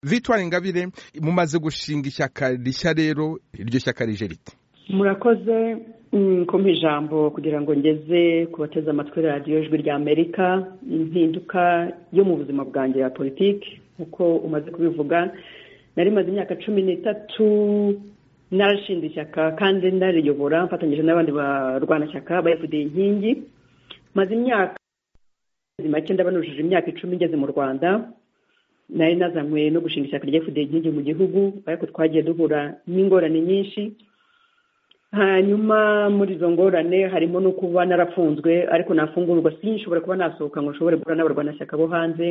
victoire ingabire mumaze gushinga ishyaka rishya rero iryo shyaka rije rite murakoze kumpa ijambo kugira ngo ngeze ku bateze amatwi radiyo ijwi rya amerika impinduka yo mu buzima bwanjye ya politiki nk'uko umaze kubivuga nari maze imyaka cumi n'itatu narashinze ishyaka kandi nariyobora mfatanyije n'abandi barwanashyaka bayifudiye inkingi maze imyaka make ndabanujije imyaka icumi ngeze mu rwanda nari nazanywe no gushinga ishyaka rya efudiye inkingi mu gihugu ariko twagiye duhura n'ingorane nyinshi hanyuma muri izo ngorane harimo no kuba narafunzwe ariko nafungurwa sinshobora kuba nasohoka ngo nshobore guhura n'abarwanashyaka bo hanze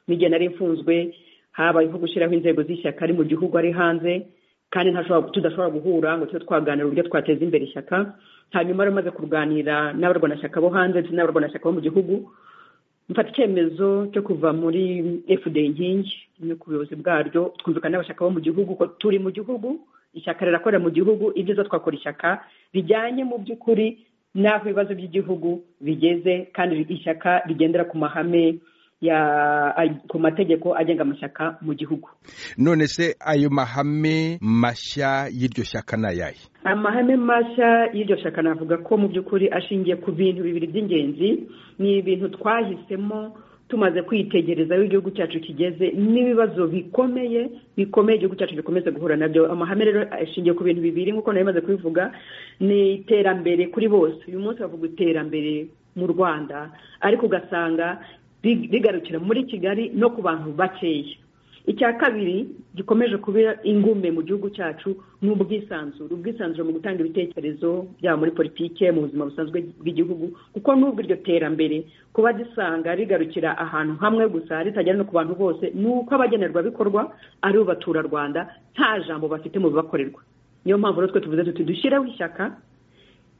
n'igihe nari mfunzwe habayeho gushyiraho inzego z'ishyaka ari mu gihugu ari hanze kandi tudashobora guhura ngo tube twaganira uburyo twateza imbere ishyaka hanyuma rero umaze kuganira n'abarwanashyaka bo hanze ndetse n'abarwanashyaka bo mu gihugu mfata icyemezo cyo kuva muri fda inkingi no ku buyobozi bwaryo twumvikana n'abashaka bo mu gihugu ko turi mu gihugu ishyaka rirakorera mu gihugu ibyiza twakora ishyaka bijyanye mu by'ukuri n'aho ibibazo by'igihugu bigeze kandi ishyaka rigendera ku mahame ku mategeko agenga amashyaka mu gihugu none se ayo mahame mashya y'iryo shyaka ni ayahe amahame mashya y'iryo shyaka navuga ko mu by'ukuri ashingiye ku bintu bibiri by'ingenzi ni ibintu twahisemo tumaze kwitegereza aho igihugu cyacu kigeze n'ibibazo bikomeye bikomeye igihugu cyacu gikomeza guhura nabyo amahame rero ashingiye ku bintu bibiri nk'uko nari maze kubivuga ni iterambere kuri bose uyu munsi bavuga iterambere mu rwanda ariko ugasanga rigarukira muri kigali no ku bantu bakeya icya kabiri gikomeje kuba ingume mu gihugu cyacu ni ubwisanzure ubwisanzure mu gutanga ibitekerezo byaba muri politiki mu buzima busanzwe bw'igihugu kuko n'ubwo iryo terambere kuba gisanga rigarukira ahantu hamwe gusa ritajyana no ku bantu bose ni uko abagenerwabikorwa ari bo baturarwanda nta jambo bafite mu bibakorerwa niyo mpamvu rero twe tuvuze tuti dushyireho ishyaka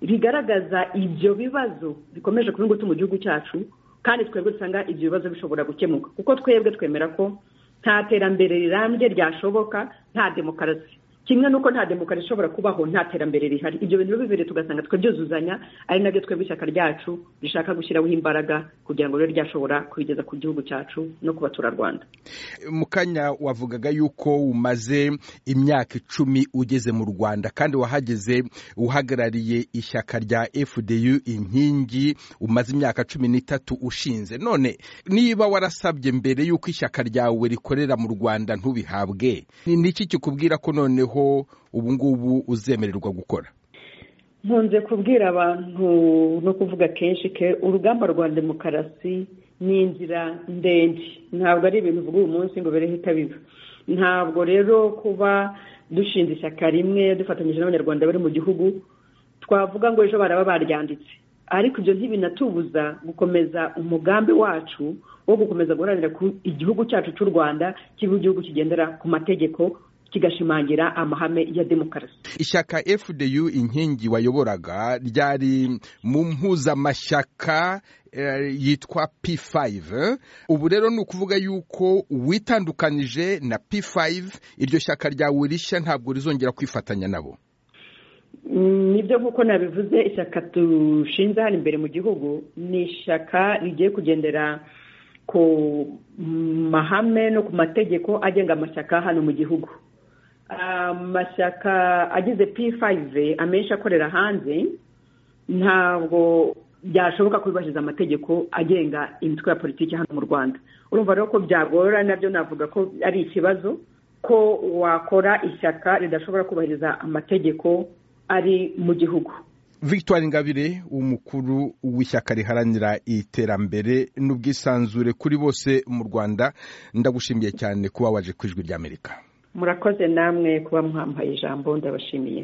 rigaragaza ibyo bibazo bikomeje kuba ingutu mu gihugu cyacu kandi twebwe dusanga ibyo bibazo bishobora gukemuka kuko twebwe twemera ko nta terambere rirambye ryashoboka nta demokarasi kimwe n'uko nta demokarasi ishobora kubaho nta terambere rihari ibyo bintu bibiri tugasanga twabyuzuzanya ari nabyo twebwe ishyaka ryacu rishaka gushyiraho imbaraga kugira ngo ribe ryashobora kubigeza ku gihugu cyacu no ku baturarwanda mu kanya wavugaga yuko umaze imyaka icumi ugeze mu rwanda kandi wahageze uhagarariye ishyaka rya fdu inkingi umaze imyaka cumi n'itatu ushinze none niba warasabye mbere y'uko ishyaka ryawe rikorera mu rwanda ntubihabwe ni iki kikubwira ko noneho ubu ngubu uzemererwa gukora nkunze kubwira abantu no kuvuga kenshi ke urugamba rwa demokarasi ni inzira ndende ntabwo ari ibintu uvuga uyu munsi ngo bireho itabiba ntabwo rero kuba dushinze ishyaka rimwe dufatanyije n'abanyarwanda bari mu gihugu twavuga ngo ejo baraba baryanditse ariko ibyo ntibinatubuza gukomeza umugambi wacu wo gukomeza guharanira ko igihugu cyacu cy'u rwanda kiba igihugu kigendera ku mategeko kigashimangira amahame ya demokarasi ishyaka fdu inkingi wayoboraga ryari mu mpuzamashyaka yitwa p5 ubu rero ni ukuvuga yuko witandukanije na p5 iryo shyaka ryawe rishya ntabwo rizongera kwifatanya nabo nibyo nk'uko nabivuze ishyaka dushinze hano imbere mu gihugu ni ishyaka rigiye kugendera ku mahame no ku mategeko agenga amashyaka hano mu gihugu amashyaka agize p5 amenshi akorera hanze ntabwo byashoboka kubahiriza amategeko agenga imitwe ya politiki hano mu rwanda urumva rero ko byagorora nabyo navuga ko ari ikibazo ko wakora ishyaka ridashobora kubahiriza amategeko ari mu gihugu victoire ingabire umukuru w'ishyaka riharanira iterambere n'ubwisanzure kuri bose mu rwanda ndagushimiye cyane kuba waje ku ijwi ry'amerika murakoze namwe kuba mwampaye ijambo ndabashimiye